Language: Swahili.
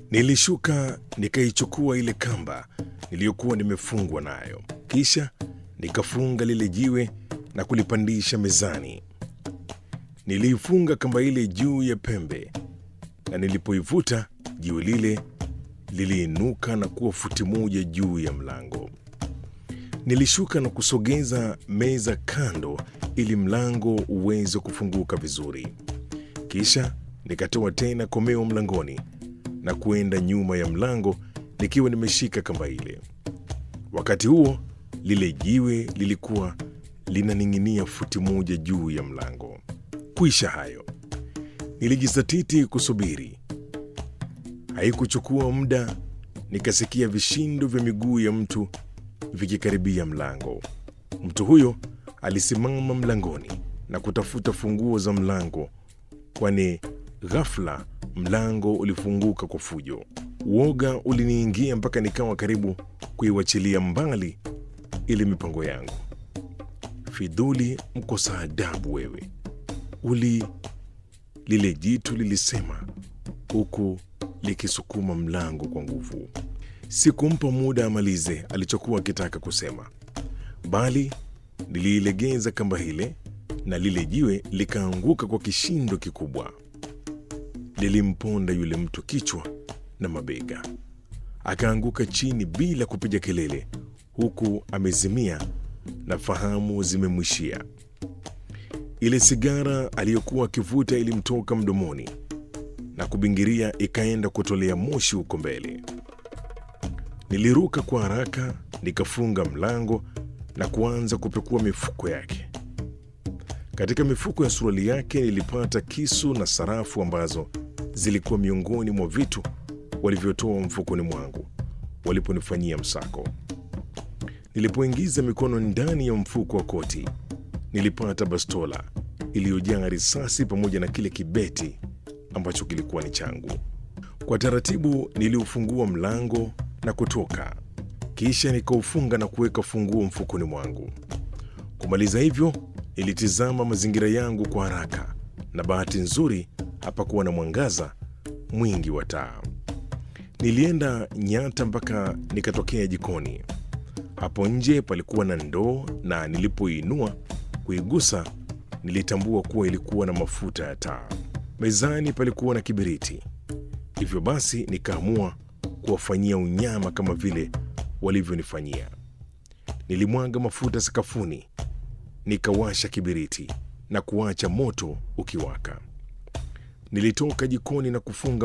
Nilishuka nikaichukua ile kamba niliyokuwa nimefungwa nayo, kisha nikafunga lile jiwe na kulipandisha mezani. Niliifunga kamba ile juu ya pembe, na nilipoivuta jiwe lile liliinuka na kuwa futi moja juu ya mlango. Nilishuka na kusogeza meza kando ili mlango uweze kufunguka vizuri. Kisha nikatoa tena komeo mlangoni na kuenda nyuma ya mlango nikiwa nimeshika kamba ile. Wakati huo lile jiwe lilikuwa linaning'inia futi moja juu ya mlango. Kuisha hayo, nilijizatiti kusubiri. Haikuchukua muda, nikasikia vishindo vya miguu ya mtu vikikaribia mlango. Mtu huyo alisimama mlangoni na kutafuta funguo za mlango, kwani ghafla mlango ulifunguka kwa fujo. Uoga uliniingia mpaka nikawa karibu kuiwachilia mbali ile mipango yangu. Fidhuli, mkosa adabu wewe! Uli, lile jitu lilisema huku likisukuma mlango kwa nguvu. Sikumpa muda amalize alichokuwa akitaka kusema, bali niliilegeza kamba ile na lile jiwe likaanguka kwa kishindo kikubwa. Lilimponda yule mtu kichwa na mabega, akaanguka chini bila kupiga kelele, huku amezimia na fahamu zimemwishia. Ile sigara aliyokuwa akivuta ilimtoka mdomoni na kubingiria, ikaenda kutolea moshi huko mbele. Niliruka kwa haraka, nikafunga mlango na kuanza kupekua mifuko yake. Katika mifuko ya suruali yake nilipata kisu na sarafu ambazo zilikuwa miongoni mwa vitu walivyotoa mfukoni mwangu waliponifanyia msako. Nilipoingiza mikono ndani ya mfuko wa koti, nilipata bastola iliyojaa risasi pamoja na kile kibeti ambacho kilikuwa ni changu. Kwa taratibu niliufungua mlango na kutoka, kisha nikaufunga na kuweka funguo mfukoni mwangu. Kumaliza hivyo, nilitizama mazingira yangu kwa haraka, na bahati nzuri hapakuwa na mwangaza mwingi wa taa. Nilienda nyata mpaka nikatokea jikoni. Hapo nje palikuwa na ndoo, na nilipoinua kuigusa, nilitambua kuwa ilikuwa na mafuta ya taa. Mezani palikuwa na kibiriti. Hivyo basi nikaamua kuwafanyia unyama kama vile walivyonifanyia. Nilimwaga mafuta sakafuni, nikawasha kibiriti na kuacha moto ukiwaka. Nilitoka jikoni na kufunga